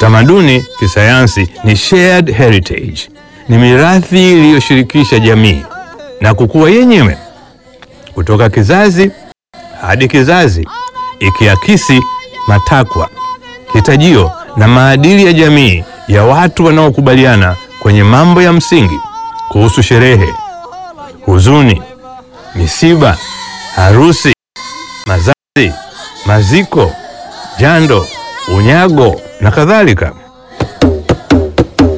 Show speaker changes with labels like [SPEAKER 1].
[SPEAKER 1] Tamaduni kisayansi ni shared heritage, ni mirathi iliyoshirikisha jamii na kukua yenyewe kutoka kizazi hadi kizazi, ikiakisi matakwa, hitajio na maadili ya jamii ya watu wanaokubaliana kwenye mambo ya msingi kuhusu sherehe, huzuni, misiba, harusi, mazazi, maziko, jando, unyago na kadhalika.